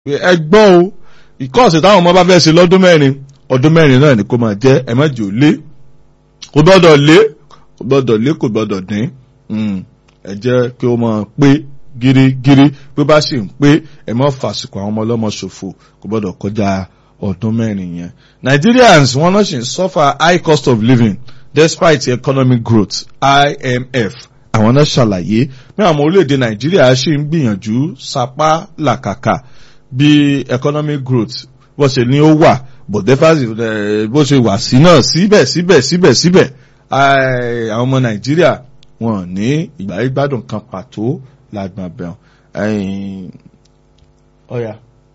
ẹ gbọ́ o ìkọ́ọ̀sì táwọn ọmọ bá fẹ́ ṣe lọ́dún mẹ́rin ọdún mẹ́rin náà ni kó máa jẹ́ ẹ má jò lé kò gbọ́dọ̀ lé kò gbọ́dọ̀ lé kò gbọ́dọ̀ dín ẹ jẹ́ kí ó máa pé gírígírí bí ó bá sì ń pé ẹ má fàsìkò àwọn ọmọ ọlọ́mọ ṣòfò kò gbọ́dọ̀ kọjá ọdún mẹ́rin yẹn. Nigerians wọ́n náà ṣì ń suffer high cost of living despite economic growth IMF àwọn náà ṣàlàyé bí àwọn orílẹ̀-èdè Nàìjíríà ṣì ń gbìyànjú sapá làkàkà bí economic growth bó ṣe ní ó wà but deficit bó ṣe wà sí náà síbẹ̀ síbẹ̀ síbẹ̀ síbẹ̀ àwọn ọmọ Nàìjíríà wọn ní ìgbà ìgbádùn kan pàtó lágbọn bẹ̀rùn ọ̀yà.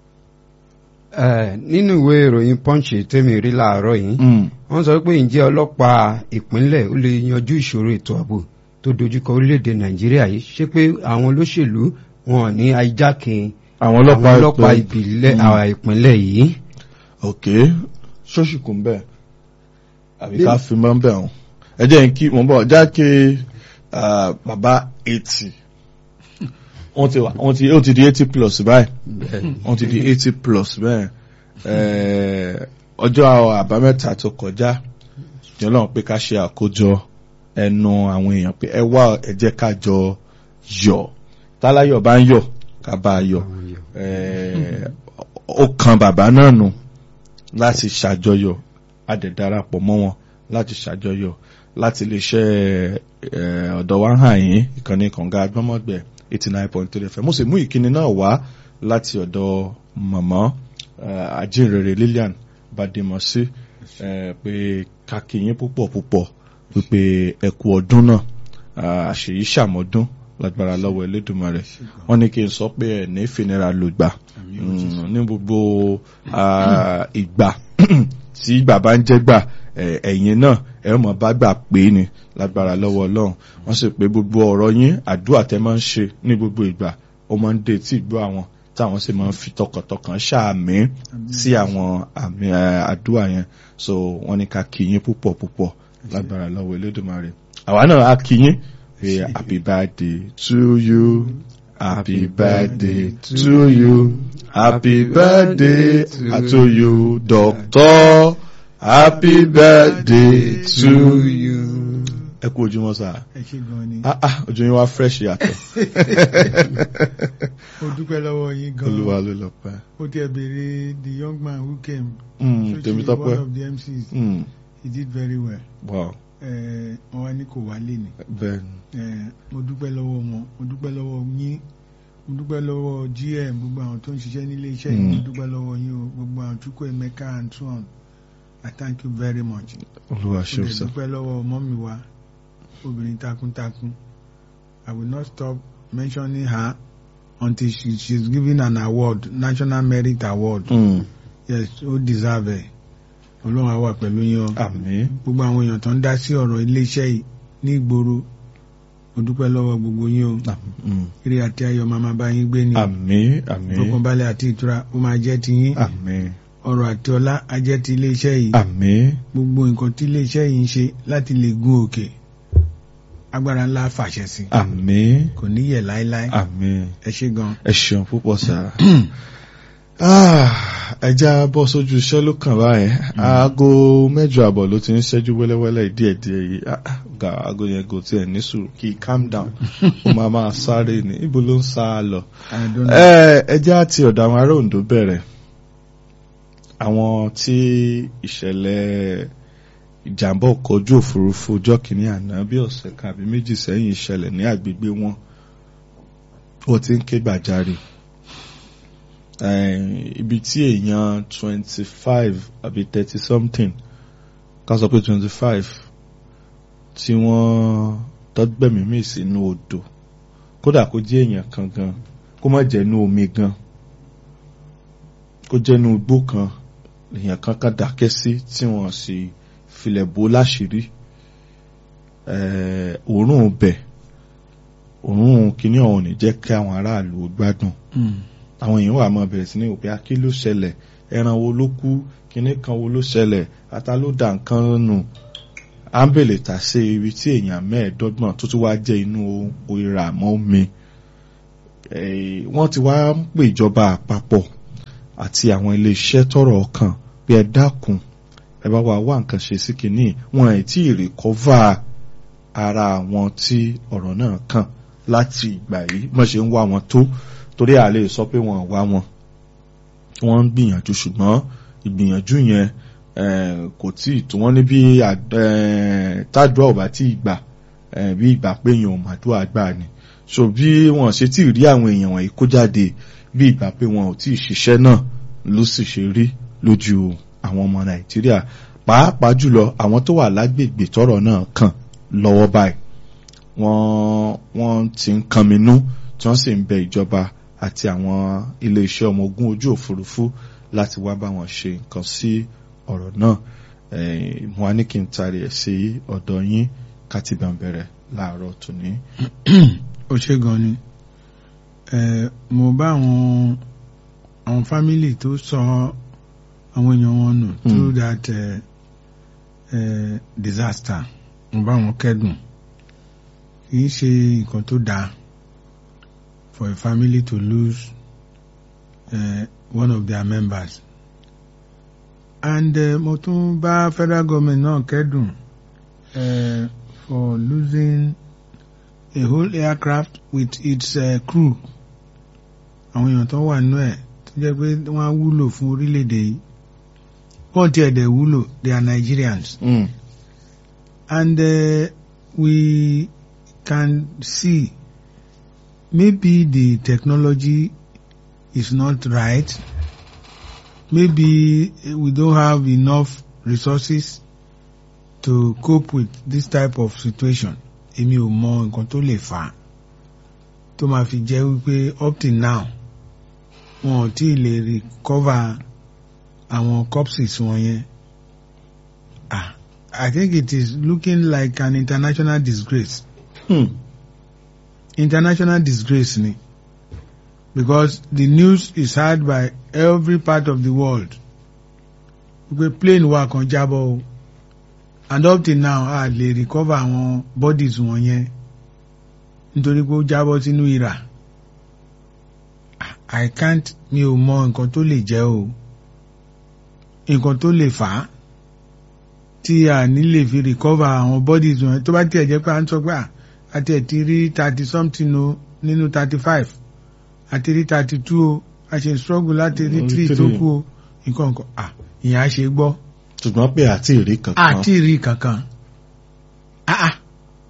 nínú ìwé ìròyìn punch tèmi rí láàárọ̀ yìí wọ́n sọ pé ǹjẹ́ ọlọ́pàá ìpínlẹ̀ ó lè yanjú ìṣòro ètò ààbò tó dojúkọ orílẹ̀-èdè Nàìjíríà yìí ṣé pé àwọn olóṣèlú wọn ò ní ajákin àwọn àwọn ọlọ́pàá ìbílẹ̀ àwọn ìpínlẹ̀ yìí. ok ṣóṣì kún bẹ́ẹ̀ àbí ká fi mọ́ bẹ́ẹ̀ hàn ẹ jẹ́ n kí mo bọ̀ jákè bàbá eighty wọ́n ti wọ́n ti ó ti di eighty plus báyìí wọ́n ti di eighty plus bẹ́ẹ̀ ọjọ́ àbámẹ́ta tó kọjá jọlọ́run pé ká ṣe àkójọ ẹnu àwọn èèyàn pé ẹ wá ẹ jẹ́ ká jọ yọ̀ táláyọ̀ bá ń yọ̀ ká bá a yọ̀ ó kan bàbá náà nù láti ṣàjọyọ̀ adẹ̀darapọ̀ mọ́ wọn láti ṣàjọyọ̀ láti lè ṣe ọ̀dọ̀ wa hàn yín ìkànnì kànga agbọ́mọ̀gbẹ̀ eighty nine point three fm mo sì mú ìkíni náà wá láti ọ̀dọ̀ màmá ajínrere Lilian Badimosi pé kàkìyín púpọ̀ púpọ̀ wípé ẹ kú ọdún náà àṣèyí ṣàmọ́dún lágbára lọ́wọ́ Elédùmarè wọ́n ní kí n sọ pé ẹ̀ ní ìfinira lògbà ní gbogbo ìgbà tí bàbá ń jẹ́ gbà ẹ̀yin náà ẹ mọ̀ bá gbà pé ni lágbára lọ́wọ́ Ọlọ́run wọ́n sì pé gbogbo ọ̀rọ̀ yín àdúrà tẹ́ máa ń ṣe ní gbogbo ìgbà ó máa ń dé tí ìgbọ́ àwọn táwọn sì máa ń fi tọkàntọkàn ṣàmì sí àwọn àmì àdúrà yẹn so wọ́n ní ká kí yín púpọ̀ púpọ̀ lágbára lọ́wọ́ Elédùmarè àwa náà á kí yín Hey, happy birthday to you. Happy birthday to you. Happy birthday to you, doctor. Happy birthday to you. Ẹ kú ojúmọ́ sá. Ẹ ṣe gan ni. Ah ah ojú yín wá fresh yàtọ̀. Mo dúpẹ́ lọ́wọ́ yín gan. Olúwa ló lọ pẹ́. Ó tiẹ̀ béèrè the young man who came. Mm, Tèmi Socially tọ́pẹ́. one of the MCs. Mm, He did very well. wow, Ẹ, Wọ́n wá ní kò wálé ni. bẹ́ẹ̀ni. Ẹ, Mo dúpẹ́ lọ́wọ́ wọn. Mo dúpẹ́ lọ́wọ́ yín. Mo dúpẹ́ lọ́wọ́ GM gbogbo àwọn tó ń ṣiṣẹ́ nílé iṣẹ́ yìí. Mo Mm. dúpẹ́ lọ́wọ́ yín o. Gbogbo àwọn Chukwu Emeka and so on. I thank you very much. Olúwa Mo ṣeun dẹ̀ sá. dúpẹ́ lọ́wọ́ mọ́mì wa obìnrin takuntakun I will not stop mentioning her until she she's given an award National Merit Award Mm, yes ó deserve ẹ̀ Ọlọ́run á wà pẹ̀lú yín o Àmín. gbogbo àwọn èèyàn tó ń dá sí ọ̀rọ̀ iléeṣẹ́ yìí ní ìgboro mo dúpẹ́ lọ́wọ́ gbogbo yín o Mm, eré àti ayọ̀ máa máa bá yín gbé ni Àmín. Àmín. ìfọkànbalẹ̀ àti ìtura ó máa jẹ́ ti yín Àmín. ọrọ̀ àti ọlá á jẹ́ ti iléeṣẹ́ yìí Àmín. gbogbo nǹkan tí iléeṣẹ́ yìí ń ṣe láti lè gun òkè agbára ńlá fàṣẹ sí Àmín. kò ní yẹ̀ láéláé Àmín. ẹ ṣé gan. ẹ ṣeun púpọ̀ sá. ẹja bọ́ sójú iṣẹ́ ló kàn báyẹn aago mẹ́jọ àbọ̀ ló ti ń ṣẹ́jú wẹ́lẹ́wẹ́lẹ́ díẹ̀díẹ̀ yìí Ah, ah, ga aago yẹn kò tiẹ̀ ní sùúrù kí calm down ó máa máa sáré ní ibo ló ń sá a lọ. I don't know. Ẹ, ẹjẹ́ àti ọ̀dọ̀ àwọn ará Oǹdó bẹ̀rẹ̀ àwọn tí ìṣẹ̀lẹ̀ ìjàmbá ọkọ̀ ojú òfurufú ọjọ́ kìíní àná bí ọ̀sẹ̀ kan àbí méjì sẹ́yìn ìṣẹ̀lẹ̀ ní àgbègbè wọn ó ti ń ké gbàjarè Eh, ibi tí èèyàn twenty five àbí thirty something ká sọ pé twenty five tí wọ́n tọ́gbẹ̀mí mì sínú odò kódà kó jẹ́ èèyàn kan gan kó má jẹ́ inú omi gan kó jẹ́ inú igbó kan èèyàn kan kan dákẹ́ sí tí wọ́n sì filẹ̀ bò láṣìírí Eh, òórùn bẹ̀ òórùn kìíní ọ̀hún ní jẹ́ kí àwọn aráàlú gbádùn àwọn èèyàn wà máa bẹ̀rẹ̀ sí ní òpé akí ló ṣẹlẹ̀ ẹran wo ló kú kinní kan wo ló ṣẹlẹ̀ ata ló dà nǹkan nù ámbèlè tà sí ibi tí èèyàn mẹ́ẹ̀ẹ́dọ́gbọ̀n tó tún wá jẹ́ inú ìrà mọ́ omi wọ́n ti wá ń pè ìjọba àpapọ̀ àti àwọn iléeṣẹ́ tọ́rọ̀ ọkàn bí ẹ dákun ẹ bá wa wá nǹkan ṣe sí kìíní wọn ẹ̀ tí ì rìkọ́fà ara àwọn tí ọ̀rọ̀ náà kàn láti ìgbà yìí wọ́n ṣe ń wá wọn tó torí a lè sọ pé wọn ò wá wọn wọ́n ń gbìyànjú ṣùgbọ́n ìgbìyànjú yẹn kò tí ì tó wọ́n ní bí tádùá ò bá tí ì gbà bí ìgbà pé èèyàn ò màdúrà gbà ni so bí wọn ṣe tí ì rí àwọn èèyàn wọ̀nyí kó jáde bí ìgbà pé wọn ò tí ì ṣiṣẹ́ náà ló sì ṣe rí lójú àwọn ọmọ nàìjíríà pàápàá jùlọ àwọn tó wà lágbègbè tọ́rọ̀ náà kàn lọ́wọ́ báyìí wọ́n wọ́n ti ń kanminú tí wọ́n sì ń bẹ ìjọba àti àwọn iléeṣẹ́ ọmọ ogun ojú òfurufú láti wá bá wọn ṣe nǹkan sí ọ̀rọ̀ náà mo wá ní kí n tarí ẹ̀ sí ọ̀dọ̀ yín ká ti bẹ̀ bẹ̀rẹ̀ láàárọ̀ tòní. ó ṣe gan ni mo bá àwọn àwọn fámìlì tó sọ àwọn èèyàn wọn nù through that uh, uh, disaster mo bá wọn kẹ́dùn kì í ṣe nǹkan tó dáa for a family to lose uh, one of their members and uh, mo tún bá federal government náà kẹ́dùn uh, for losing a whole aircraft with its uh, crew àwọn èèyàn tó wà nínú ẹ̀ tó jẹ́ pé wọ́n á wúlò fún orílẹ̀-èdè yìí wọ́n ti ẹ̀dẹ̀ wúlò they are Nigerians Mm. and uh, we can see maybe the technology is not right maybe uh, we don't have enough resources to cope with this type of situation èmi ò mọ nǹkan tó lè fà á tó máa fi jẹ́ wípé up till now wọn ò tí ì lè recover àwọn corpses wọn yẹn ah I think it is looking like an international disgrace Hmm. international disgrace ni because the news is heard by every part of the world wípé plane wa kan jábọ́ o and up till now a lè recover àwọn bodies wọn yẹn nítorí pé ó jábọ́ sínú ìrà I can't mi ò mọ nǹkan tó lè jẹ́ o nǹkan tó lè fà á tí a ní lè fi recover àwọn bodies wọn tó bá tiẹ̀ jẹ́ pé à ń sọ pé à àti ẹ̀ ti rí thirty something o nínú thirty five àti rí thirty two o a ṣe struggle láti rí Orí three three. tó kù o nǹkan nǹkan à ìyẹn á ṣe gbọ́ ṣùgbọ́n pé àti ìrí kankan. àti rí kankan ah ah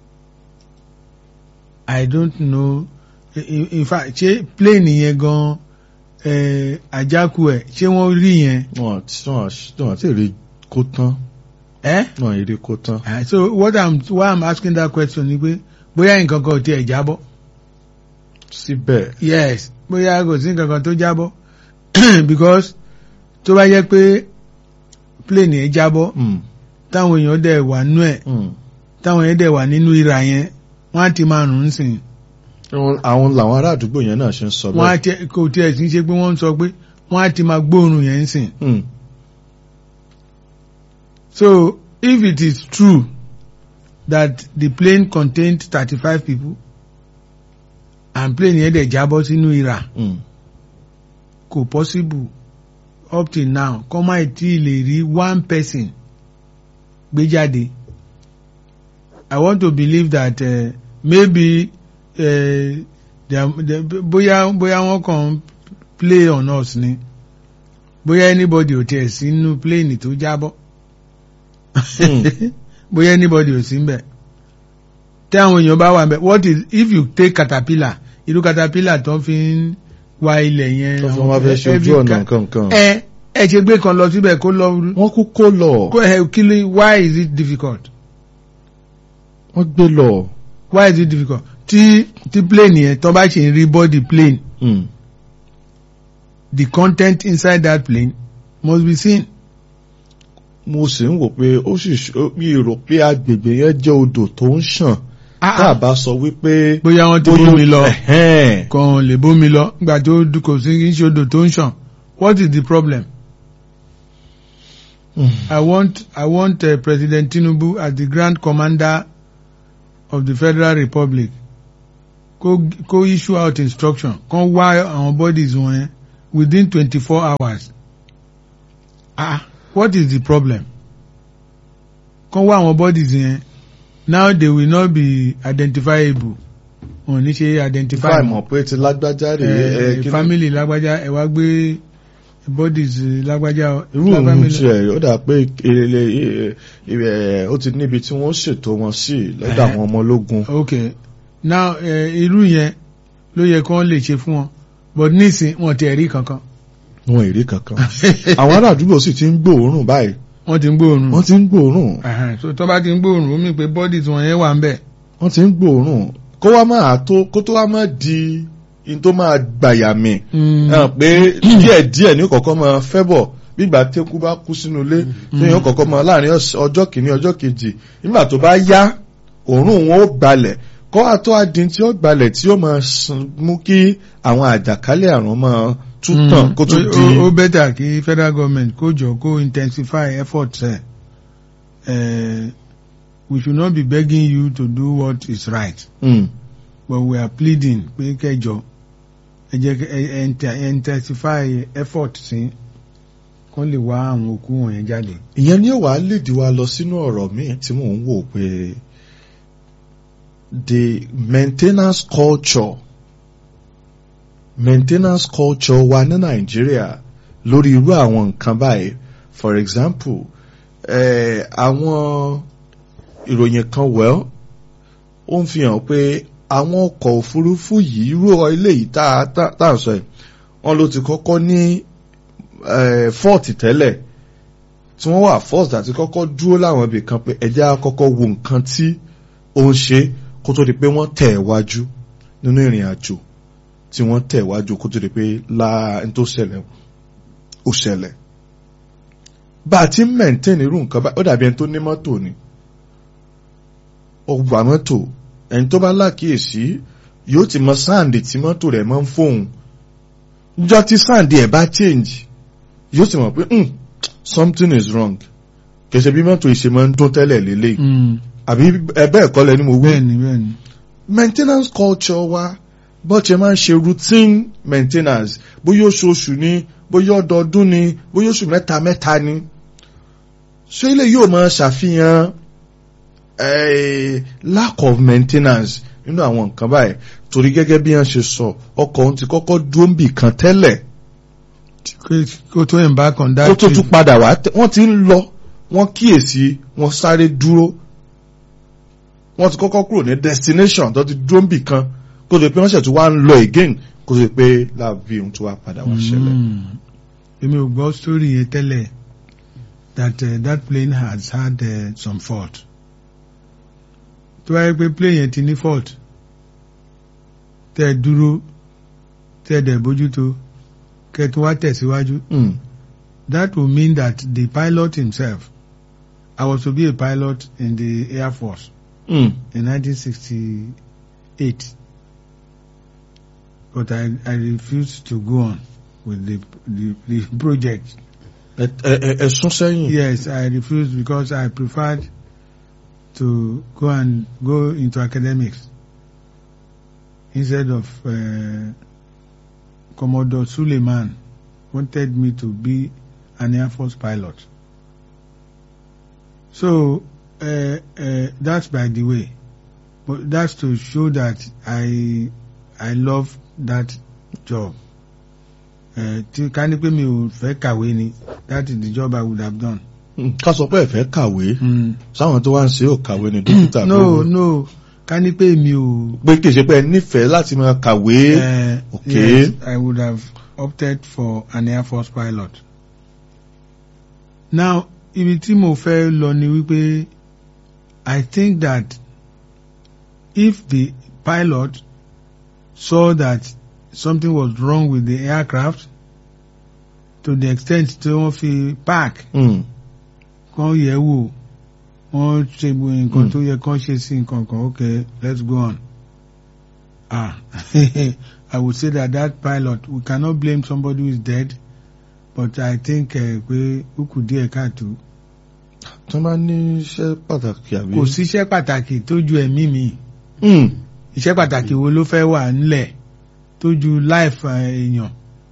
I don't know in- in in fact ṣé plane yẹn gan eh, àjákù ẹ̀ ṣé wọ́n rí yẹn wọn wọn wọn àti ìrí kó tán ẹ́ wọn ìrí kó tán. Ah, so what I'm why I'm asking that question ni pé bóyá nǹkan kan ò tiẹ̀ jábọ́. síbẹ̀ yes bóyá kò sí nǹkan kan tó jábọ́ because tó bá jẹ́ pé plane yẹn jábọ́ mm, táwọn èèyàn dẹ̀ wà nú ẹ̀ mm. táwọn èèyàn dẹ̀ wà nínú ìrà yẹn wọ́n á ti máa rùn ún sìn Àwọn- àwọn làwọn ará àdúgbò yẹn náà ṣe ń sọ wọ́n á bẹ́ẹ̀. ti kò tiẹ̀ sí ṣe pé wọ́n ń sọ pé wọ́n á ti máa gbóòórùn yẹn sìn Mm, so if it is true that the plane contained thirty-five people and plane yẹn dẹ̀ jábọ́ sínú ìrà mm. kò possible up till now kọ́ máa tí lè rí one person gbé jáde I want to believe that uh, maybe uh, they are- they- bóyá bóyá wọ́n kàn ń play on us ni bóyá anybody ò tiẹ̀ sí nínú plane tó jábọ́ bóyá anybody ò sí mbẹ̀ tí àwọn èèyàn bá wà mbẹ̀ what is if you take caterpillar irú caterpillar tó fi ń wa ilẹ̀ yẹn tó fún wa fẹ́ ṣe ojú every ọ̀nà ca- kankan. ẹ ẹ ṣe gbé kan lọ síbẹ̀ kó lọ wọ́n kú kó lọ kó ẹ kí ló why is it difficult wọ́n gbé lọ. why is it difficult tí tí plane yẹn tó bá ṣe ń rí body plane Mm. the content inside that plane must be seen. mo sì ń wò pé ó sì ṣ- mi rò pé agbègbè yẹn jẹ́ odò tó ń ṣàn tá a bá sọ wípé. bóyá wọ́n ti bóyá- bómi lọ Ẹ̀hẹ́n. kàn lè bómi lọ nígbà tó d- kò sí kí n ṣe odò tó ń ṣàn what is the problem? Mm. I want I want uh, President Tinubu as the Grand Commander of the Federal Republic kó kó issue out instruction kán wá àwọn bodies wọn yẹn within twenty-four hours ah what is the problem kàn wá àwọn bodies yẹn now they will not be identifiable wọn ò ní ṣe identify fáì mọ̀ pé ti lágbájá rè é Eh, kí ni- family lágbájá ẹ wá gbé bodies eh, lágbájá irú òun family- tiẹ̀ ó dà pé ilé ẹ̀ ó ti níbi tí wọ́n ṣètò wọn sí lọ́dọ̀ Eh. àwọn ọmọ ológun. ok now eh, irú yẹn ló yẹ kí wọ́n lè ṣe fún wọn but nísìn wọn ti rí kankan wọn èrè kankan àwọn ará àdúgbò sì ti ń gbòòrùn báyìí wọ́n ti ń gbóòórùn wọ́n ti ń gbòòrùn Ẹhẹn, so tó bá ti ń gbóòórùn ó mì pé bodies wọn yẹn wà ń bẹ̀ wọ́n ti ń gbòòrùn kó wá máa tó kó tó wá máa di in tó máa gbàyà mi hàn pé díẹ̀ díẹ̀ ní kọ̀ọ̀kan máa fẹ́ bọ̀ gbígbà tẹ́kú bá kú sínú ilé tó yàn kọ̀ọ̀kan máa láàrin ọ̀s- ọjọ́ kìíní ọjọ́ kejì nígbà tó bá yá òórùn wọn ó gbalẹ̀ kó wá tó adin tí ó gbalẹ̀ tí ó máa sùn mú kí àwọn àjàkálẹ̀ àrùn máa tún tàn kó tún di ó bẹ́tà kí federal government kó jọ kó intensify efforts ẹ̀ Eh, we should not be begging you to do what is right Mm. but we are pleading pé kẹjọ ẹ jẹ́ kí- ẹ- ẹ inte- ẹ intensify effort sí kó lè wá àwọn òkú wọ̀nyẹn jáde. ìyẹn ni ó wàá lèdí wa lọ sínú ọ̀rọ̀ míì tí mò ń wò pé the maintenance culture maintenance culture wa ní nàìjíríà lórí irú àwọn nǹkan báyìí for example eh, àwọn ìròyìn kan well ó ń fi hàn pé àwọn ọkọ̀ òfurufú yìí irú ilé yìí tá a tá tá à ń sọ yìí wọ́n ló ti kọ́kọ́ ní eh, fọ́ọ̀tì tẹ́lẹ̀ tí wọ́n wà first àti kọ́kọ́ dúró láwọn ibì kan pé ẹjẹ́ á kọ́kọ́ wo nǹkan tí ó ń ṣe kó tó di pé wọ́n tẹ̀ wájú nínú ìrìn àjò tí wọ́n tẹ̀ wájú kó tó di pé láà ń tó ṣẹlẹ̀ ó ṣẹlẹ̀. bá a ti ń maintain irú nǹkan bá ó dàbí ẹni tó ní mọ́tò ni ó wà mọ́tò ẹni tó bá lákìyèsí yóò ti mọ sáǹdì tí mọ́tò rẹ̀ máa ń fóun níjọ́ tí sáǹdì ẹ̀ bá change yóò ti mọ̀ pé "Hmm, something is wrong kẹsẹ̀ bí mọ́tò ìṣe máa ń dún tẹ́lẹ̀ lélẹ̀ àbí ẹbẹ́ ẹ̀kọ́ lẹ́ni mo wí. bẹ́ẹ̀ni bẹ́ẹ̀ni. maintenance culture wa bó ṣe máa ń ṣe routine maintenance bóyá oṣooṣù ni bóyá ọdọọdún ni bóyá oṣù mẹ́ta mẹ́ta ni ṣé ilé yóò máa ṣàfihàn eh, lack of maintenance nínú àwọn nǹkan báyìí torí gẹ́gẹ́ bí wọ́n ṣe sọ ọkọ̀ ohun ti kọ́kọ́ dúró ń bì kan tẹ́lẹ̀ kó tó embark on that kó tó trip. tún padà wá tẹ- wọ́n ti ń lọ wọ́n kíyèsí wọ́n sáré dúró wọ́n ti kọ́kọ́ kúrò ní destination tó ti dúró níbì kan kó tó di pé wọ́n ṣẹ̀ tún wá ń lọ again kó tó di pé láàbí ohun tó wá padà wá ṣẹlẹ̀. Mm. èmi ò gbọ́ story yẹn tẹ́lẹ̀ that uh, that plane has had uh, some fault tó wáyé pé plane yẹn ti ní fault tẹ́ ẹ dúró tẹ́ ẹ dẹ̀ bójútó kẹ́ ẹ tún wá tẹ̀síwájú Mm. that will mean that the pilot himself I was to be a pilot in the Air Force Mm. in 1968 but I, I refused to go on with the, the, the project. ẹ ẹ- ẹ- ẹ sún sẹ́yìn. Yes, I refused because I preferred to go and go into academics instead of uh, Commodore Suleiman wanted me to be an Air Force pilot. So uh, uh, that's by the way, but that's to show that I I love that job. Uh, tí ká ní pé mi ò fẹ́ kàwé ni that is the job I would have done. Mm. ká sọ pé ẹ fẹ́ kàwé Mm. sáwọn tó wá ń ṣe ò kàwé ni dókítà no no ká ní pé mi ò. pé kì í ṣe pé ẹ nífẹ̀ẹ́ láti máa kàwé. Uh, Okay. Yes, I would have opted for an Air Force pilot. Now, ibi tí mo fẹ́ lọ ni wípé I think that if the pilot saw that something was wrong with the aircraft to the extent tí wọ́n fi park Mm. kán yẹ̀ wò wọ́n ṣe gbogbo nǹkan Mm. tó yẹ kán ṣe sí nǹkan kan okay let's go on. Ah, I would say that that pilot we cannot blame somebody who is dead but I think eh, pé ó kù díẹ̀ káàtó. tó máa ní iṣẹ́ pàtàkì àbí. Kò síṣẹ́ pàtàkì tó ju ẹ̀mí mi. Mm. Iṣẹ́ pàtàkì wo ló fẹ́ wà ńlẹ̀ tó ju life eh, èèyàn.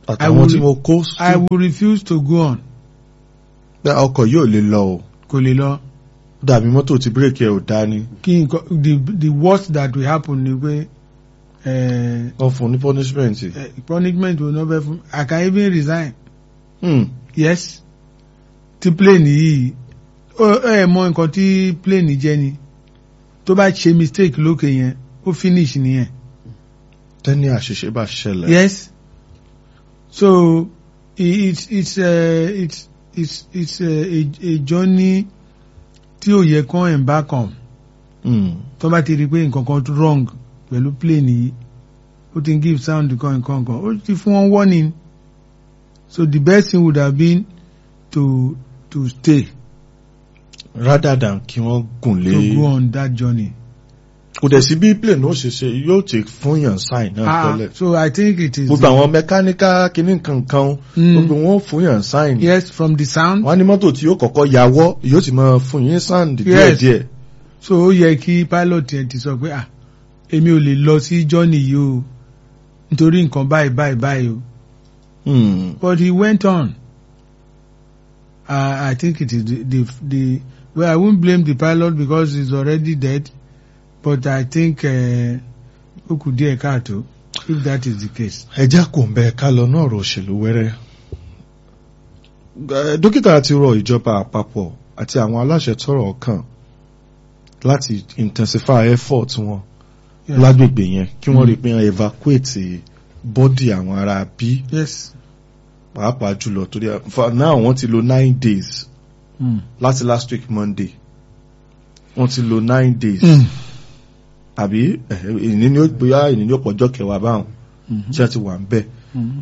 àtàwọn tí mo kó I will refuse to go on pé ọkọ̀ yóò lè lọ o kò lè lọ dàbí mọ́tò tí bírèkì ẹ̀ ò dá ní kí nǹkan the the worst that will happen ni pé eh, wọ́n fún un ní punishment. eh, punishment will not be fun I can even resign Hmm. yes tí plane yìí ó ẹ mọ nǹkan tí plane jẹ́ ni tó bá ṣe mistake lókè yẹn ó finish nìyẹn tẹ́ni àṣìṣe bá ṣẹlẹ̀. yes so i- it's it's uh, it's it's it's uh, a, a journey tí ò yẹ kán embark on Hmm. tó bá ti rí i pé nǹkan kan wrong pẹ̀lú plane yìí ó ti ń give sound kan nǹkan kan ó ti fún wọn warning so the best thing would have been to to stay rather than kí wọ́n gùn lé. to go on that journey. kò dẹ̀ sí bí plane ó ṣe ṣe yóò ti fún yàn sign náà Ah, tẹ́lẹ̀. so I think it is. gbogbo àwọn mẹkáníkà kìíní kankan Mm. gbogbo wọn fún yàn sign. yes from the sound. wọ́n á ní mọ́tò tí yóò kọ́kọ́ yàwọ́ yóò ti máa fún yín sound Yes. díẹ̀díẹ̀. so ó yẹ kí pilot yẹn ti sọ pé ah èmi ò lè lọ sí journey yìí o nítorí nǹkan báyìí báyìí báyìí o Hmm. but he went on. Uh, I think it is the, the the well I won't blame the pilot because he's already dead but I think ó kù díẹ̀ káàtó if that is the case. ẹjá kò ń bẹ ká lọ náà rò òṣèlú wẹ́rẹ́. Eh, dókítà ti rọ ìjọba àpapọ̀ àti àwọn aláṣẹ tọ́rọ̀ kàn láti intensify effort wọn Yeah. lágbègbè yẹn kí wọ́n Mm. rí pé wọ́n evacuate bọ́dì àwọn ará bí yes. pàápàá jùlọ torí for now wọ́n ti lo nine days Mm. láti last week monday wọ́n ti lo nine days Mm. àbí eh, ìní ni ó gbéyà ìní ni ó pọ̀jọ́ kẹwàá báwọn Mhm. tí wọ́n ti wà ń bẹ̀ Mhm.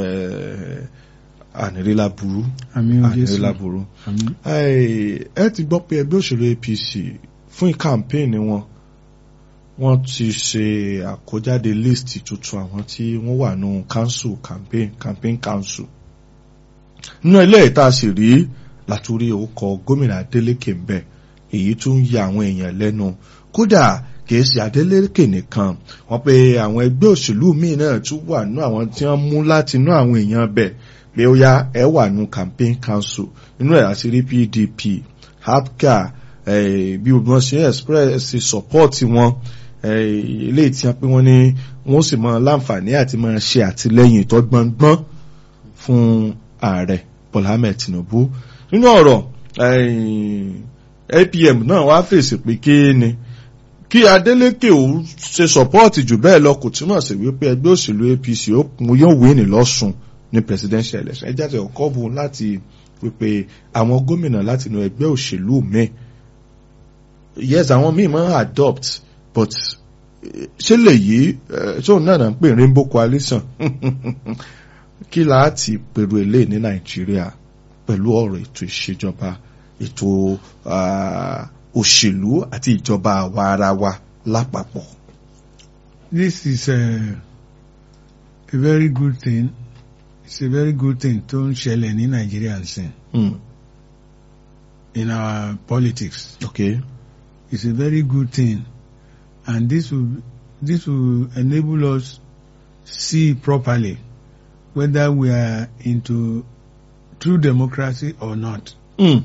ànírílà burú àmì ò Jésù ànírílà burú. àmì. Ẹ ẹ ti gbọ́ pé ẹgbẹ́ òṣèlú APC fún kàmpéènì wọn wọ́n ti ṣe àkójáde list tuntun àwọn tí wọ́n wà nù council campaign campaign council. nínú ilé ìta sì rí látúrí orúkọ gómìnà Adeleke ń bẹ èyí tún ń ya àwọn èèyàn lẹ́nu kódà kìí ṣe Adeleke nìkan wọ́n pé àwọn ẹgbẹ́ òṣèlú míì náà tún wà nù àwọn tí wọ́n mú láti nú àwọn èèyàn bẹ̀ pé ó yá ẹ wà nù campaign council nínú ẹ̀ àti rí PDP APGA eh, bí wọ́n ṣe express support wọn eh, eléyìí tí wọ́n pé wọ́n ní wọ́n sì mọ láǹfààní àti máa ṣe àtìlẹ́yìn tó gbọngbọ́n fún ààrẹ Bọ́lá Ahmed Tinubu nínú ọ̀rọ̀ eh, APM náà wá fèsì pé kí ni kí Adeleke ò ṣe support jù bẹ́ẹ̀ lọ kò túmọ̀ sí wípé ẹgbẹ́ òṣèlú APC ó kún yóò wé ní lọ́sùn ní presidential election ẹ jáde ọkọ bu láti wípé àwọn gómìnà láti inú ẹgbẹ́ òṣèlú míì yes àwọn míì máa ń adopt but eh, ṣé lè yí ṣé òun náà náà ń pè ní rainbow coalition kí láti pèrò eléyìí ní Nàìjíríà pẹ̀lú ọ̀rọ̀ ètò ìṣèjọba ètò ah, òṣèlú àti ìjọba àwa ara wa lápapọ̀. this is a, a very good thing it's a very good thing tó ń ṣẹlẹ̀ ní Nàìjíríà nsìn Mm. in our politics okay. it's a very good thing and this will this will enable us see properly whether we are into true democracy or not Mm.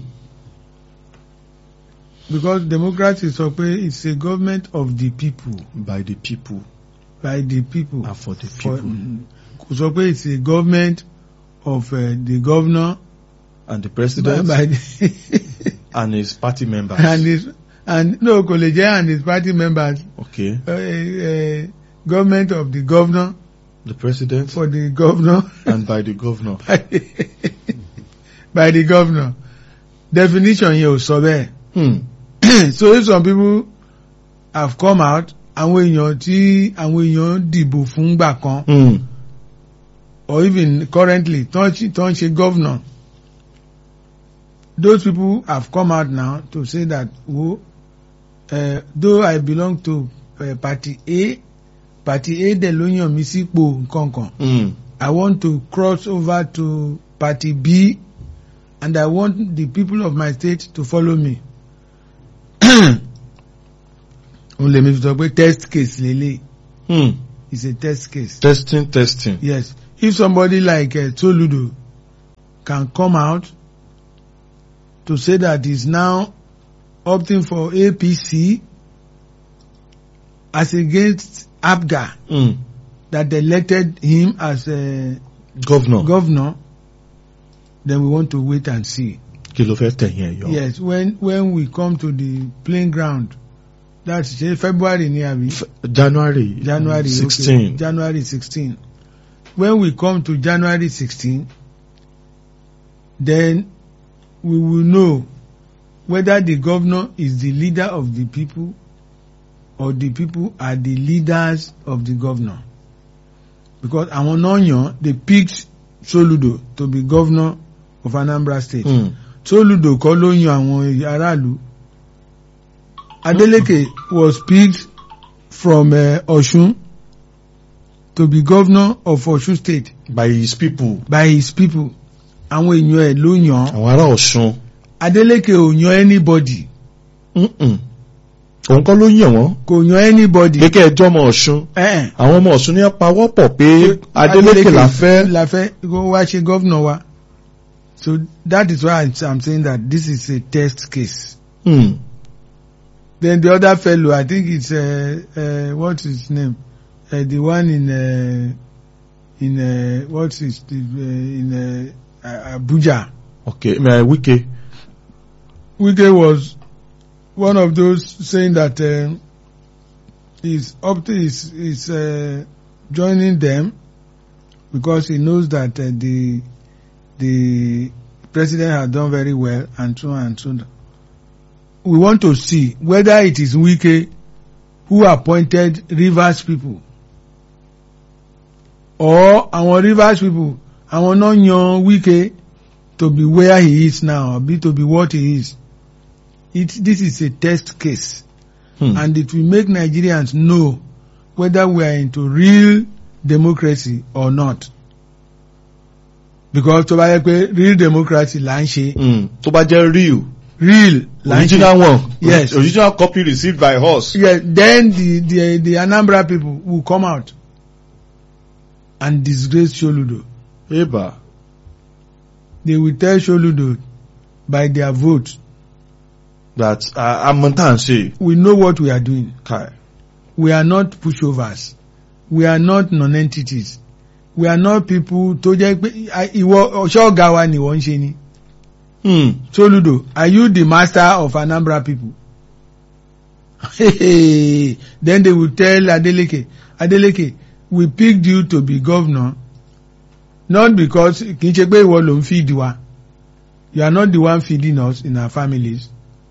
because democracy sọ pé it's a government of the people by the people by the people and for the For- people kò sọ pé it's a government of uh, the governor and the by, president by the and his party members. and his and no kò lè jẹ́ and his party members okay. uh, uh, government of the governor The president for the governor and by the governor. by the governor definition yẹn ò sọ bẹ́ẹ̀ Hmm. so if some people have come out àwọn èèyàn tí àwọn èèyàn dìbò fún gbà kan Hmm. or even currently tó ń ṣe- tó ń ṣe governor those people have come out now to say that wo uh, though I belong to uh, party A party A dẹ̀ ló yàn mí sípò nǹkankan Hmm. I want to cross over to party B and I want the people of my state to follow me. òun lèmi fi sọ pé test case lélẹ̀ Hmm. is a test case. Testing, testing. yes if somebody like uh, Toludo can come out to say that he's now opting for APC as against APGA Mm. that elected him as a governor governor, then we want to wait and see. kí ló fẹ́ tẹ̀yìn ẹ̀ yọ. Yes, when when we come to the playing ground, that's say February ni abi F- January January sixteen. Okay, January sixteen. When we come to January sixteen, then we will know whether the governor is the leader of the people or the people are the leaders of the governor. Because àwọn náà yàn they picked Soludo to be governor of Anambra State. Mm. Soludo kọ́ ló yan àwọn aráàlú. Adeleke was picked from uh, Osun to be governor of Osun State by his people by his people. Àwọn èèyàn ẹ̀ ló yàn. án. àwọn ará Ọ̀ṣun. Adeleke ò yan anybody. Mm-mm. òun kọ́ ló yàn wọ́n Kò yan anybody. pé kẹ́ ẹ jọ́ ọmọ Ọ̀ṣun Eh, àwọn ọmọ Ọ̀ṣun ní pawọ́pọ̀ pé Adeleke la fẹ́. la fẹ́ kó wá ṣe governor wa. So that is why I'm, I'm saying that this is a test case. Mm. Then the other fellow, I think it's uh, uh, what's his name? Uh, the one in uh, in uh, what's his the, uh, in uh, uh, Abuja. okay uh, Wike. Wike was one of those saying that um, he's up to his is uh, joining them because he knows that uh, the the president has done very well and so on and so on. We want to see whether it is Wike who appointed Rivers people or our Rivers people àwọn náà yan Wike to be where he is now or be to be what he is. It, this is a test case Hmm. and it will make Nigerians know whether we are into real democracy or not. Because tó bá yẹ pé real democracy là ń ṣe Mm. tó bá jẹ́ real real là ń ṣe original one Yes. original copy received by us. yeah, then the, the the Anambra people will come out and disgrace Soludo. eba They will tell Soludo by their vote that amọ̀ntà ń ṣe we know what we are doing. kai. We are not pushovers. We are not non-entities. We are not people tó jẹ́ pé ah, ìwọ ọ̀ṣọ́ ọ̀gá wa ni wọ́n ń ṣe ni. Hmm. Soludo, are you the master of Anambra people? Then they will tell Adeleke, Adeleke, we picked you to be governor not because kì í ṣe pé ìwọ ló ń feed wa. You are not the one feeding us in our families.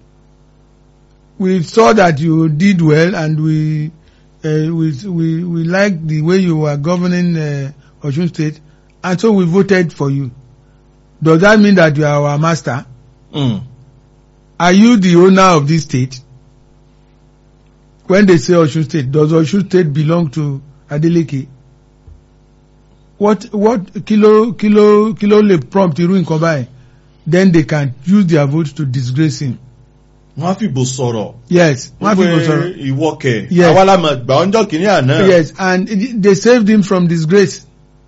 We saw that you did well and we uh, we we we like the way you were governing uh, Osun State and so we voted for you. Does that mean that you are our master? Mm. Are you the owner of this state? When they say Osun State, does Osun State belong to Adeleke? What what kilo kilo kilo le prompt irú nǹkan báyìí? Then they can use their vote to disgrace him. wọ́n á fìbò sọ̀rọ̀. Yes, wọ́n á fi kò sọ̀rọ̀. ìwọ kẹ̀. Yes. àwa la mọ̀ gbà ọjọ́ kìíní àná. Yes, and it- they saved him from disgrace.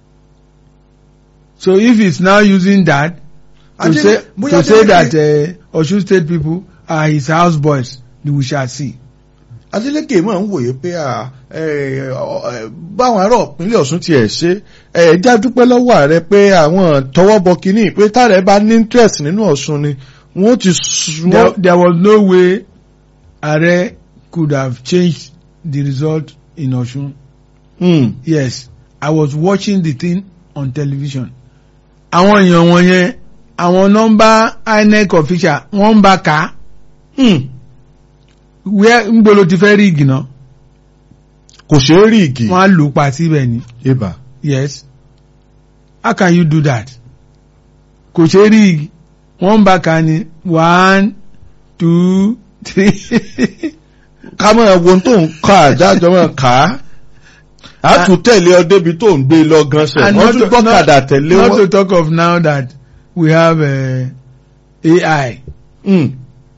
So if he's now using that to Adele- say bóyá to say Adeleke- that uh, Osun State people are his house boys, we shall see. Adeleke máa ń wòye pé à, ẹ, ọ, ẹ, báwọn ará ìpínlẹ̀ Ọ̀ṣun tiẹ̀ ṣe ẹ já dúpẹ́ lọ́wọ́ ààrẹ pé àwọn tọwọ́ bọ kínní pé táàrẹ bá ní interest nínú Ọ̀ṣun ni wọ́n ti sùn there, there was no way Ààrẹ could have changed the result in Osun. Hmm. Yes, I was watching the thing on television. Àwọn èèyàn wọ̀nyẹn, àwọn nọ́mbà INEC official, wọ́n ń bá kà á. Hmm. Where ń gbolo ti fẹ́ rí igi náà? kò ṣeé rí igi. Wọ́n á lù ú pa síbẹ̀ ni. ibà Yes. How can you do that? Kò ṣe rí igi. Wọ́n ń bá kà á ni. One, two, three. ká mọ̀ wo ohun tó ń kọ́ àjájọ́ mọ̀ ká á tún tẹ̀lé ọ débi tó ń gbé lọ gan sẹ̀ And wọ́n not tún to- gbọ́kadà tẹ̀lé Not to wọn. talk of now that we have uh, AI Hmm.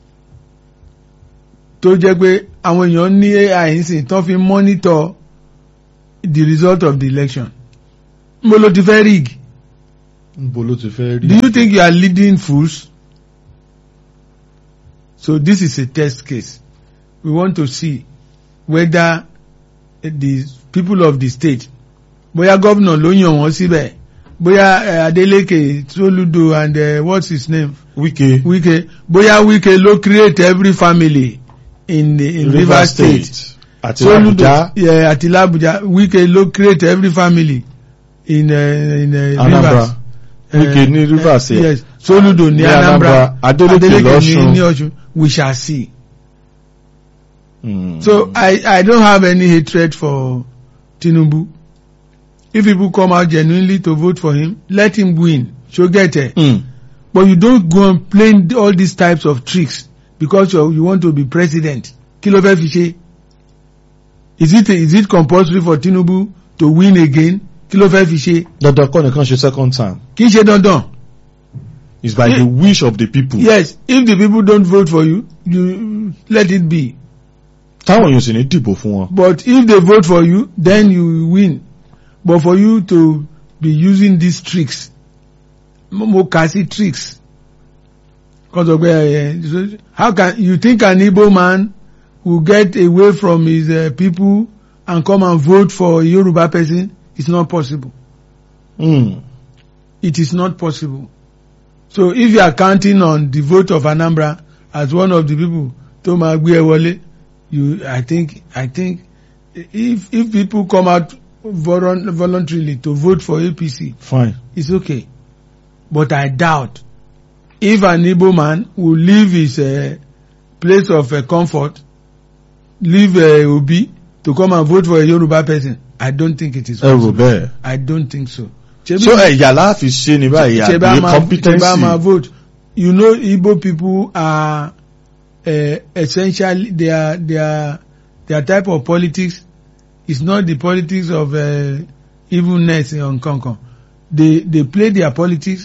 tó jẹ́ pé àwọn èèyàn ní AI ń sìn tán fi monitor the result of the election. mo lo ti fẹ́ rig níbo ló ti fẹ́ rí. do you think you are leading fools so this is a test case we want to see whether the people of the state bóyá gómìnà ló yàn wọ́n síbẹ̀ bóyá eh, Adeleke Soludo and uh, what's his name Wike Wike bóyá Wike ló create every family in the in Rivers State. àti Soludo Abuja yeah, àti Labuja Wike ló create every family in uh, in uh, Anambra Rivers. Wike ní Rivers uh, yẹn. yes Soludo ní Ní Anambra Anambra, Adeleke ní l'Ọ̀ṣun. ní Ọ̀ṣun we shall see. Mm. So I I don't have any hatred for Tinubu. If people come out genuinely to vote for him, let him win. She'll get it. Mm. But you don't go and play all these types of tricks because you you want to be president. Kí ló fẹ́ fi ṣe? Is it is it compulsory for Tinubu to win again? Kí ló fẹ́ fi ṣe? dandan kọ́ nìkan ṣe second term Kì í ṣe dandan. it's by Yeah. the wish of the people. Yes, if the people don't vote for you, you let it be. táwọn èèyàn sì ní dìbò fún wọn. But if they vote for you, then you win. But for you to be using these tricks, mo mo kà sí tricks. Because of where, uh, so how can you think an Igbo man will get away from his uh, people and come and vote for a Yoruba person? It's not possible. Mm. It is not possible. So if you are counting on the vote of Anambra as one of the people tó máa gbé ẹ wọlé, you I think I think if if people come out volun voluntarily to vote for APC, fine. it's okay. But I doubt if an Igbo man will leave his uh, place of uh, comfort, leave uh, Obi to come and vote for a Yoruba person, I don't think it is ẹ rò possible. bẹ́ẹ̀. I don't think so. Ṣebí- so ẹ̀yà láàfin ṣe ni báyìí ṣe bá àbí máa ṣe bá máa competency. vote you know Igbo people are uh, essentially their their their type of politics is not the politics of uh, evilness or nkankan they they play their politics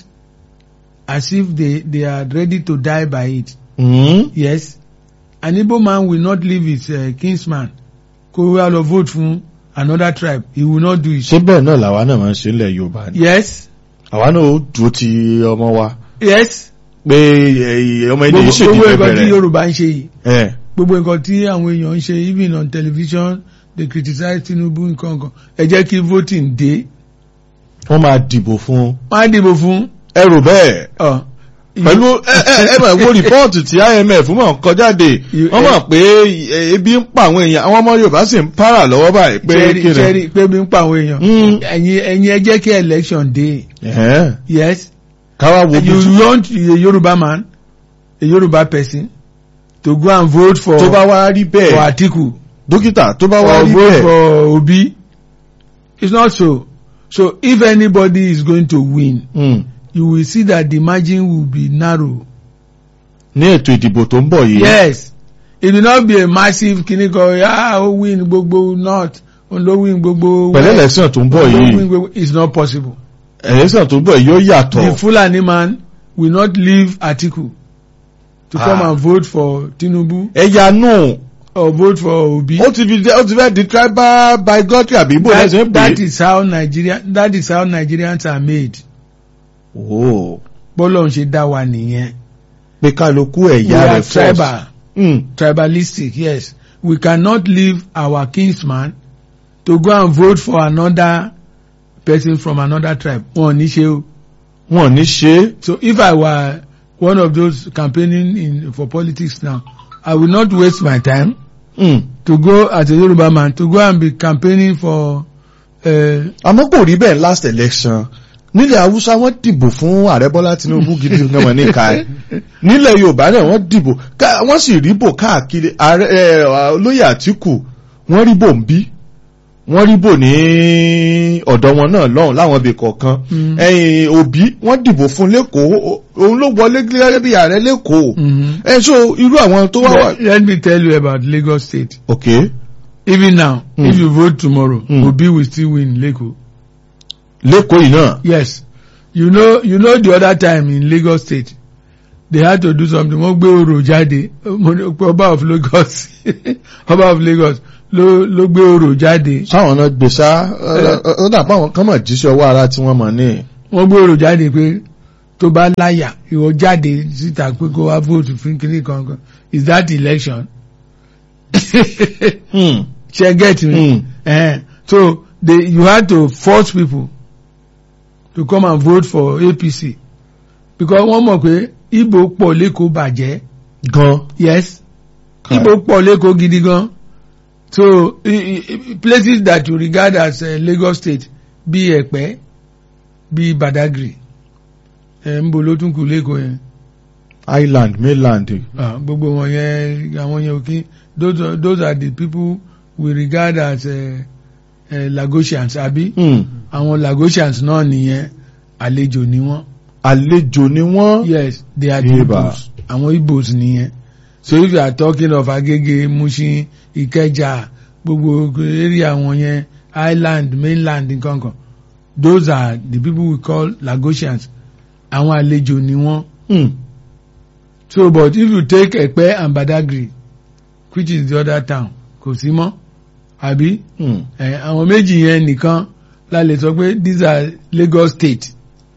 as if they they are ready to die by it Mm. yes an Igbo man will not leave his uh, kinsman kó wá lọ vote fún another tribe he will not do it ṣé bẹ́ẹ̀ náà làwa náà máa ń ṣe ilẹ̀ Yorùbá ni. yes àwa náà ó dúró ti ọmọ wa yes pé eh, ọmọ ilé yìí ṣèdí gbogbo nǹkan tí bẹ̀rẹ̀. Yorùbá ń ṣe yìí ẹ̀ gbogbo nǹkan tí àwọn èèyàn ń ṣe even on television they criticize Tinubu nǹkan kan ẹ jẹ́ kí voting dé wọ́n máa dìbò fún un. wọ́n á dìbò fún ẹ rò bẹ́ẹ̀. ọ. pẹ̀lú ẹ ẹ ẹ mọ̀ wo rìpọ́ọ̀tù tí IMF mọ̀ kọ jáde You- wọ́n mọ̀ pé eh, ebi ń pa àwọn èèyàn àwọn ọmọ Yorùbá sì ń para lọ́wọ́ báyìí pé Cherry kí ni. Cherry pé bí ń pa àwọn èèyàn Mm. ẹ̀yin ẹ̀yin ẹ jẹ́ kí election dé Ẹ̀hẹ́n. yes káwá wo bí you want a Yoruba man a Yoruba person to go and vote for tó bá wá rí for bẹ́ẹ̀ Atiku dókítà tó bá wá or rí vote bẹ́ẹ̀ for Obi it's not so so if anybody is going to win Mm. you will see that the margin will be narrow. ní ètò ìdìbò tó ń bọ̀ yìí. yes it will not be a massive kini kan ah ó win gbogbo north ó ló win gbogbo pẹ̀lú west, election tó ń bọ̀ ó win yìí gbogbo it's not possible election tó ń bọ̀ yìí yóò the yàtọ̀. Fulani man will not leave Atiku to Ah. come and vote for Tinubu ẹ̀yà nù or vote for Obi ó ti fi ó ti fẹ́ di tribal bigotry àbí bó that, lẹ́sẹ̀ ń pè that é. is how Nigeria that is how Nigerians are made Oh, bọ́lọ̀ ń ṣe dá wa nìyẹn pé kálukú we ẹ̀yà are rẹ̀ first. tribal. Mm. tribalistic yes we cannot leave our kinsman to go and vote for another person from another tribe wọn ò ní ṣe o wọn ò ní ṣe é. so if i were one of those campaigning in for politics now i will not waste my time Mm. to go as a Yoruba man to go and be campaigning for uh, àmọ́ kò rí bẹ́ẹ̀ last election nílẹ̀ haúsá wọ́n dìbò fún ààrẹ bọ́lá tinubu gidi gan wọn níka ẹ̀ nílẹ̀ yorùbá náà wọ́n dìbò ká- wọ́n sì ríbò káàkiri ààrẹ ẹ̀, olóyè àtìkù wọ́n ríbò ń bí wọ́n ríbò ní ọ̀dọ̀ wọn náà lọ́hùn láwọn ibì kọ̀ọ̀kan Mm. ẹ̀yìn òbí wọ́n dìbò fún lẹ́kọ̀ọ́ o- òun ló wọlé gẹ́gẹ́ bí ààrẹ lẹ́kọ̀ọ́ mm ẹ̀ so irú àwọn tó wá wà. let, let me tell you about Lagos State okay even now Mm. if you vote tomorrow Mm. Obi will still win Lagos lẹ́kọ̀ọ́ yìí náà Yes. You know, you know the other time in Lagos State, they had to do something. Wọ́n gbé orò jáde, mo ní pé Ọba of Lagos, Ọba of Lagos, ló ló gbé orò jáde sáwọn náà gbé sá ó dà pé àwọn kan mọ̀ jíṣẹ́ ọwọ́ ara tí wọ́n mọ̀ ní. wọ́n gbé orò jáde pé tó bá láyà ìwọ jáde síta pé kó wá vote fún kinní kankan is that election Hmm. ṣe get me Hmm. eh, so they you had to force people to come and vote for APC because wọ́n mọ̀ pé Igbo pọ̀ lẹ́kọ̀ọ́ bàjẹ́ gan. yes Kai. Igbo pọ̀ lẹ́kọ̀ọ́ gidi gan so i, i, places that you regard as uh, Lagos state bí Ẹ̀pẹ́ bí Badagry ẹ̀ ń bo ló tún kù lẹ́kọ̀ọ́ yẹn island mainland. Ah, gbogbo wọn yẹn àwọn yẹn òkè those are- those are the people we regard as uh, uh, Lagosians àbí Hmm. àwọn Lagosians náà nìyẹn àlejò ni wọ́n àlejò ni wọ́n. yes they are the Iba. Igbos àwọn Igbos nìyẹn so if you are talking of Agege Mushin Ikeja gbogbo area wọn yẹn island mainland nkankan those are the people we call Lagosians àwọn àlejò ni wọ́n Hmm. so but if you take Ẹ̀pẹ́ and Badagry which is the other town kò sí mọ́ àbí Hmm. ẹ àwọn méjì yẹn nìkan la lè sọ pé these are Lagos state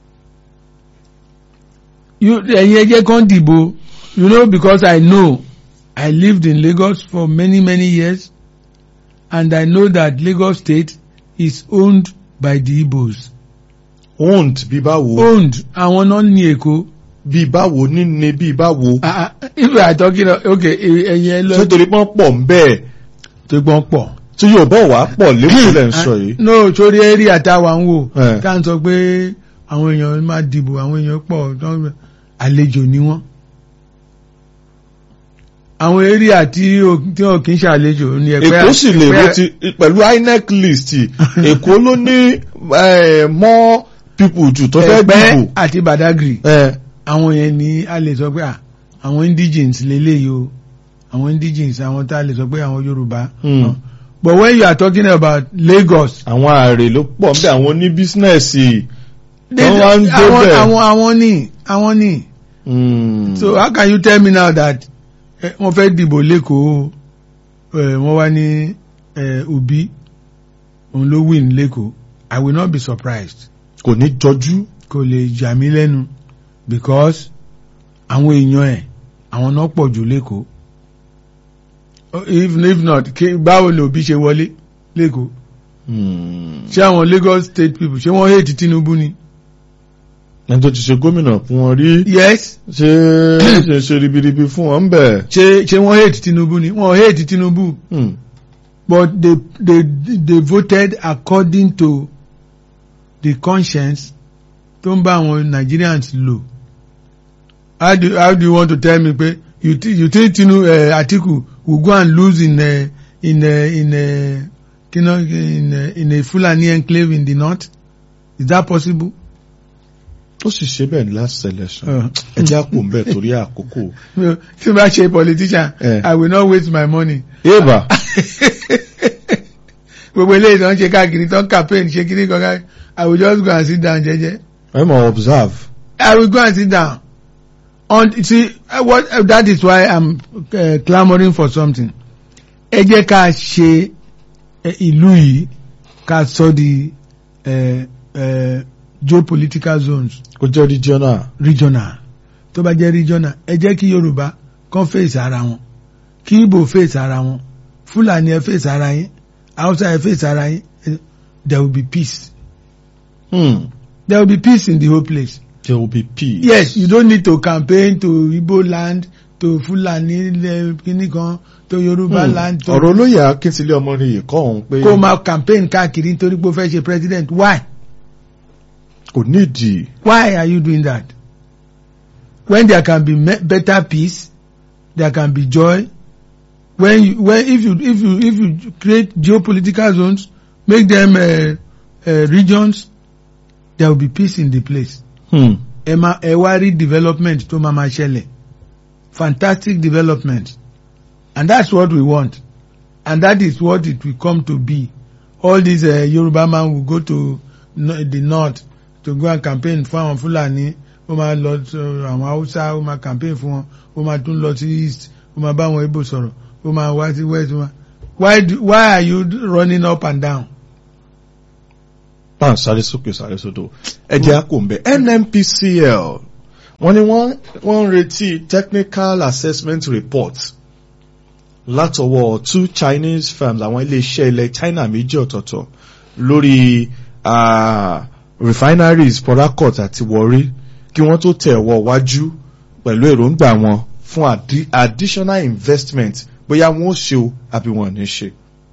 you ẹ̀yin ẹ jẹ́ kán dìbò you know because I know I lived in Lagos for many many years and I know that Lagos state is owned by the Igbos owned bí báwo. owned àwọn náà ní Èkó bí báwo níní bí báwo. ah ah if we are talking of okay ẹ̀yin ẹ ṣé lọ torí pọ́n pọ̀ ń bẹ́ẹ̀ tó gbọ́n pọ̀. tí yóò bọ̀ wá pọ̀ lẹ́kọ̀ọ́ lẹ́ ń sọ yìí. no sórí area táwa ń wò Eh. ká ń sọ pé àwọn èèyàn máa dìbò àwọn èèyàn pọ̀ tán- àlejò ni wọ́n àwọn area tí ò tí ò kí ń ṣàlejò ní ẹ̀pẹ́ èkó sì lè Ẹ̀pẹ́- ro ti pẹ̀lú inec list èkó ló ní eh, more people jù tó fẹ́ Ẹ̀pẹ́ dìbò. àti Badagry Eh, àwọn yẹn ni a lè sọ pé à, àwọn indigenes lélẹ́yìí o àwọn indigenes àwọn tá a lè sọ pé àwọn Yorùbá Hmm. but when you are talking about Lagos àwọn ààrẹ ló pọ̀ nbẹ àwọn ní bísínẹ́sì. they- Wọ́n wá ń gbé àwọn bẹ̀. àwọn àwọn ní àwọn ní. Hmm. so how can you tell me now that eh, wọ́n fẹ́ dìbò lẹ́kọ̀ọ́ eh, wọ́n wá ní eh, Obi òun ló win lẹ́kọ̀ọ́ I will not be surprised kò ní jọjú. kò lè jà mí lẹ́nu because àwọn èèyàn ẹ̀ àwọn náà pọ̀ jù lẹ́kọ̀ọ́ Oh, if if not kí- báwo ni Obi ṣe wọlé lẹ́kọ̀ọ́ Hmm. ṣé àwọn Lagos state people ṣé wọ́n hate Tinubu ni ẹni tó ti ṣe gómìnà fún wọn rí yes ṣé ṣe ṣe ribiribi fún wọn bẹ̀. ṣé ṣé wọ́n hate Tinubu ni wọ́n hate Tinubu. Hmm. but they they they voted according to the conscience tó ń bá àwọn Nigerians lò how do how do you want to tell me pé you thi- you think Tinu uh, Atiku will go and lose in a in a in a you know in a, in a Fulani enclave in the north is that possible. ó sì ṣe bẹ́ẹ̀ ní last election. Uh, ẹ jẹ́ àpò ń bẹ̀ torí àkókò. tí n bá ṣe politician Eh. I will not waste my money. eva gbogbo eléyìí tó ń ṣe káàkiri tó ń campaign ṣe kiri kankan I will just go and sit down jẹ́jẹ́. ẹ mọ̀ observe. I will go and sit down. On see uh, what uh, that is why I'm uh, clamoring for something. Ẹ jẹ́ ká ṣe uh, ìlú yìí ká sọ di uh, uh, geopolitical zones kó jẹ́ regional. regional. Tó bá jẹ́ regional, ẹ jẹ́ kí Yorùbá kàn face ara wọn, kí Igbo face ara wọn, Fúlàní ẹ face ara yín, Hausa ẹ face ara yín, eh, there will be peace. Hmm. There will be peace in the whole place. there will be peace. Yes, you don't need to campaign to Igbo land, to Fulani le- kini kan, to Yoruba Hmm. land, to ọ̀rọ̀ olóyè akíntìlẹ̀ ọmọnìyàn kọ́ òun pé kó máa campaign káàkiri nítorí pé ó fẹ́ ṣe president. Why? kò nídìí. Why are you doing that? When there can be me- better peace, there can be joy. When you, when if you if you if you create geopolitical zones, make them uh, uh, regions, there will be peace in the place. Hmm. ẹ máa ẹ wá rí development tó máa máa ṣẹlẹ̀ fantastic development and that's what we want and that is what it will come to be all these uh, Yoruba man will go to no, the north to go and campaign fún àwọn Fúlàní ó máa lọ sí àwọn Hausa ó máa campaign fún wọn ó máa tún lọ sí east ó máa bá àwọn Igbo sọ̀rọ̀ ó máa wá sí west ó máa why do, why are you running up and down. pan sáré sókè sáré sódò ẹjẹ á kò ń bẹ nnpcl wọ́n ní wọ́n wọ́n ń retí technical assessment report látọwọ́ two chinese firms àwọn iléeṣẹ́ ilẹ̀ china méjì ọ̀tọ̀ọ̀tọ̀ lórí ah, refineries port harcourt àti warri kí wọ́n tó tẹ̀ wọ́ wájú pẹ̀lú èròǹgbà wọn fún addi- additional investment bóyá wọ́n ó ṣe o àbí wọn ò ní ṣe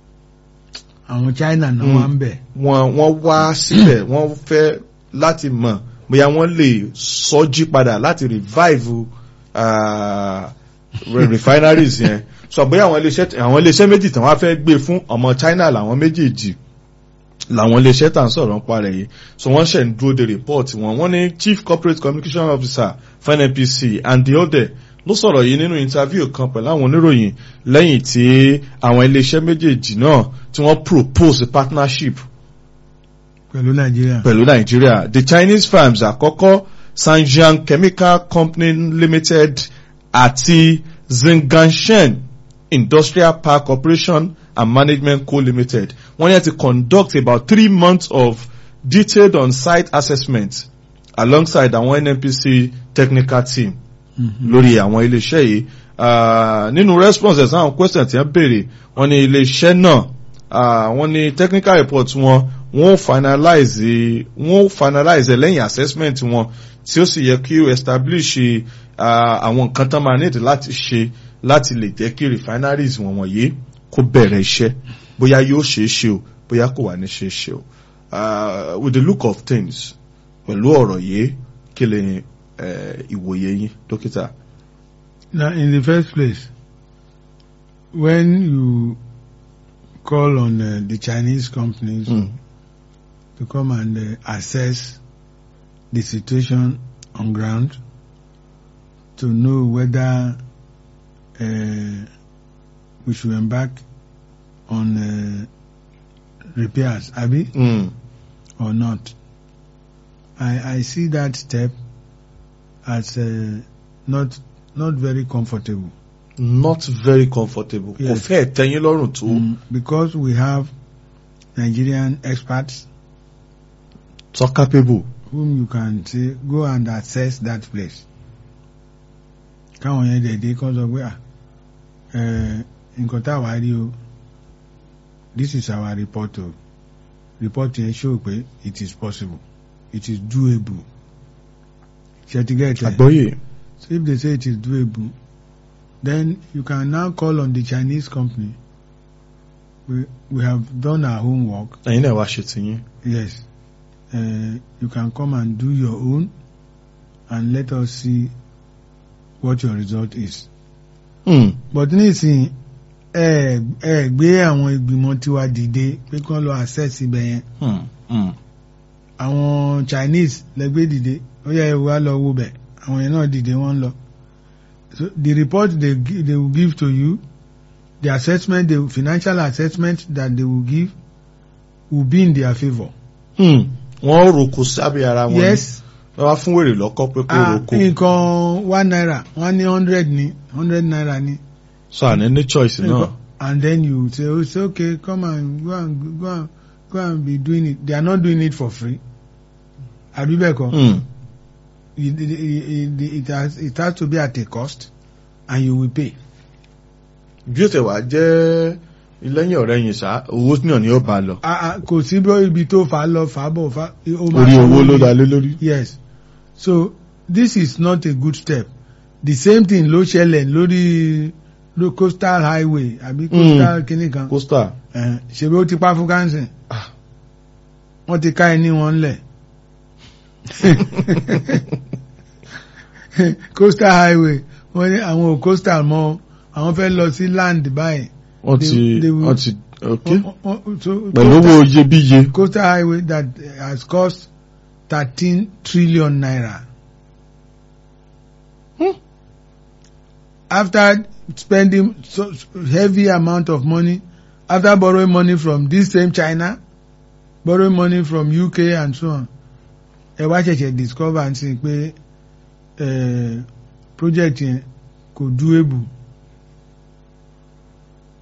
àwọn china náà Mm. wà ń bẹ̀. wọ́n wọ́n wá síbẹ̀ wọ́n fẹ́ láti mọ̀ bóyá wọ́n lè sọ́jí padà láti revive ah, re- refineries yẹn so bóyá àwọn iléeṣẹ́ àwọn iléeṣẹ́ méjì tí wọ́n fẹ́ gbé fún ọmọ China làwọn méjèèjì làwọn iléeṣẹ́ tà ń sọ̀rọ̀ ń parẹ́ yìí so wọ́n ṣẹ̀ ń dúró de report wọn wọ́n ní chief corporate communication officer fún NNPC and the other ló sọ̀rọ̀ yìí nínú interview kan pẹ̀lú àwọn oníròyìn lẹ́yìn tí àwọn iléeṣẹ́ méjèèjì náà tí wọ́n propose partnership pẹ̀lú nàìjíríà. pẹ̀lú Nàìjíríà the Chinese firms àkọ́kọ́ Sanjiang Chemical Company Limited àti Zinganshen Industrial Park Operation and Management Co Limited wọ́n yẹn ti conduct about three months of detailed on-site assessment alongside àwọn NNPC technical team Mhm. lórí àwọn iléeṣẹ́ yìí Ah, nínú responses àwọn question tí wọ́n béèrè wọ́n ní iléeṣẹ́ náà ah, wọ́n ní technical report wọn wọ́n finalize wọ́n finalize ẹ̀ lẹ́yìn assessment wọn tí ó sì yẹ kí ó establish ah, àwọn nǹkan tán máa nídìí láti ṣe láti lè jẹ́ kí refineries wọn wọ̀nyí kó bẹ̀rẹ̀ iṣẹ́ bóyá yóò ṣeé ṣe o bóyá kò wà ní ṣeé ṣe o Ah, with the look of things pẹ̀lú ọ̀rọ̀ yìí kí lè eh, ìwòye yín dókítà. Now, in the first place, when you call on uh, the Chinese companies Mm. to come and uh, assess the situation on ground to know whether uh, we should embark on uh, repairs, Abi, Mm. or not. I, I see that step as uh, not not very comfortable. not very comfortable. kò Yes. fẹ́ tẹ́yìn lọ́rùn tó. Mm, because we have Nigerian experts so capable. whom you can say go and assess that place. káwọn yẹn dẹ̀dẹ̀ kọ́ sọ pé ah eh, nǹkan tá a wá rí o this is our report o report yẹn show pé it is possible it is doable ṣètìgẹ́tẹ̀ àgbọ́yé. so if they say it is doable then you can now call on the Chinese company we we have done our homework ẹ̀yin náà wá ṣe tiyín. Yes. Uh, you can come and do your own and let us see what your result is. Mm. But nísìnyí ẹ ẹ gbé àwọn ìgbìmọ̀ tiwa dìde pé kí wọ́n lọ access ibẹ̀ yẹn. Mm. Mm. Àwọn Chinese lẹ́gbẹ́ dìde ó yẹ ìwà lọ wo bẹ̀ àwọn yẹn náà dìde wọ́n lọ. So the report they, gi- they will give to you the assessment the financial assessment that they will give will be in their favour. Mm. wọ́n roko sábẹ́ ara wọn. ni. Yes. wọ́n wá fún wèrè lọ́kọ́ pé kó Ah, roko. nǹkan one naira wọ́n ní hundred ní hundred naira ní. so àní ní choice náà. Nǹkan- and then you say oh it's okay come and go and go and go and be doing it they are not doing it for free. àbí bẹ́ẹ̀ kọ́ Mm. it, it, it, it, has, it has to be at a cost and you will pay. bí ó tẹ̀ wá jẹ́ lẹ́yìn ọ̀rẹ́ yìí sá owó náà ni ó bá lọ. Ah, ah, kò sí bí ibi tó fà á lọ fà á bọ̀ fà á. ó máa orí owó sanwó ló ní- dá lé lórí. yes so this is not a good step the same thing ló ṣẹlẹ̀ lórí ló coastal highway àbí coastal kìnnì kan costa. Eh, ṣebí ó ti pa fún kánsìn Ah. wọ́n ti ká ẹni wọn lẹ̀ coastal highway wọ́n ní àwọn ò coastal mọ́ àwọn fẹ́ lọ sí land báyìí wọ́n They- ti they will- wọ́n ti ok. Wọ́n- wọ́n- wọ́n- so pẹ̀lú coastal- owó iyebíye. coastal highway that has cost thirteen trillion naira. Hmm. After spending so heavy amount of money, after borrowing money from this same China, borrowing money from UK and so on, ẹ wá ṣẹ̀ṣẹ̀ discover and see pé eh, project yẹn kò doable.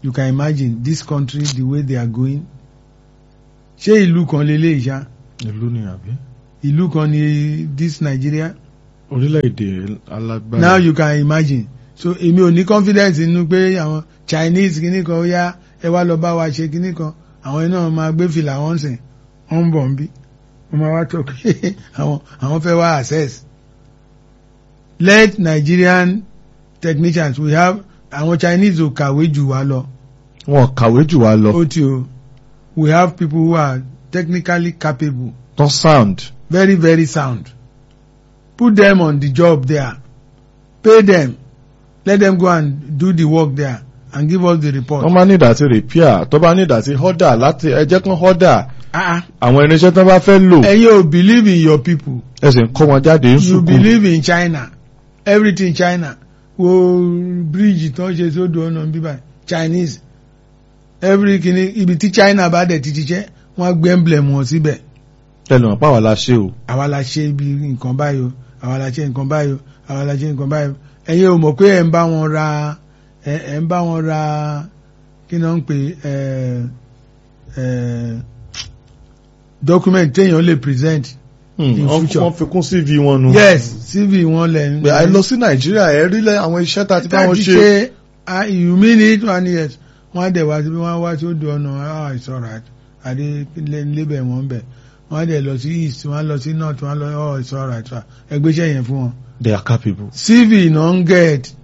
you can imagine this country the way they are going ṣé ìlú kan lélẹ̀ ìṣá ìlú ni àbí. ìlú kan ni this Nigeria orílẹ̀-èdè alágbára. now you can imagine so èmi ò ní confidence nínú pé àwọn Chinese kìíní kan ó yá ẹ wá lọ bá wa ṣe kìíní kan àwọn iná máa gbé fìlà wọn sìn wọn ń bọ̀ ń bí wọn máa wá tọ̀ pé àwọn àwọn fẹ́ wá access let Nigerian technicians we have àwọn Chinese ò kàwé jù wá lọ wọn kàwé jù wá lọ. ó ti o we have people who are technically capable tán sound. very very sound put them on the job there pay them let them go and do the work there and give us the report. wọ́n máa ní ìdàtí repair tó bá ní ìdàtí order láti ẹjẹ́ kan order ah àwọn irinṣẹ́ tó bá fẹ́ lò ẹ̀yin ò believe in your people ẹ sì ń kọ́ wọn jáde ń you sùkú. believe in China everything China wo bridge tó ń ṣe sódò ọ̀nà bíbá Chinese every kini ibi tí China bá dẹ̀ ti ṣiṣẹ́ wọ́n á gbé emblem wọn síbẹ̀ ẹnu ọ̀pá wà la ṣe o. àwa la ṣe ibi nǹkan báyìí o àwa la ṣe nǹkan báyìí o àwa la ṣe nǹkan báyìí o ẹ̀yin ò mọ̀ pé ẹ̀ ń bá wọn ra ẹ̀ ẹ̀ ń bá wọn ra kí ni wọ́n ń pè ẹ̀ ẹ̀ document téèyàn lè present In wọ́n future. wọ́n fi kún CV wọn nu. yes cv wọn lẹ̀ ń pé àì lọ sí nàìjíríà ẹ rí lẹ àwọn iṣẹ́ tá a ti bá wọn Láti ṣe. ṣe ah, you mean it one yes wọ́n á dẹ̀ wá síbi wọ́n á wá sí odò ọ̀nà ah it's alright àdé lébẹ̀ wọ́n bẹ̀ wọ́n á dẹ̀ lọ sí east wọ́n á lọ sí north wọ́n á lọ oh it's alright wa ẹgbẹ́sẹ̀ yẹn fún wọn. they are capable. cv non get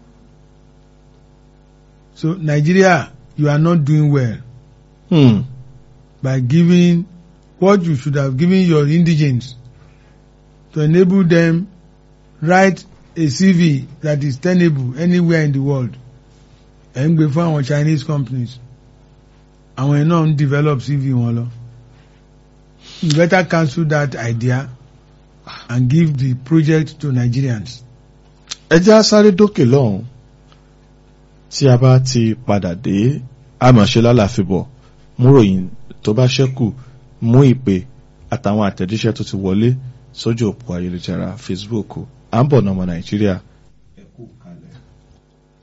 so Nigeria you are not doing well Hmm. by giving what you should have given your indigents to enable them write a CV that is tenable anywhere in the world ẹ̀ ń gbé fún àwọn Chinese companies àwọn yẹn náà ń develop CV wọn lọ you better cancel that idea and give the project to Nigerians. ẹ jẹ́ á sáré dókè lọ́hùn tí a bá ti padà dé àmọ̀ṣe lálàfíbọ̀ mú ròyìn tó bá ṣẹ́kù mú ìpè àtàwọn àtẹ̀jíṣẹ́ tó ti wọlé sójú òpó ayélujára Facebook à ń bọ̀ nọmọ Nàìjíríà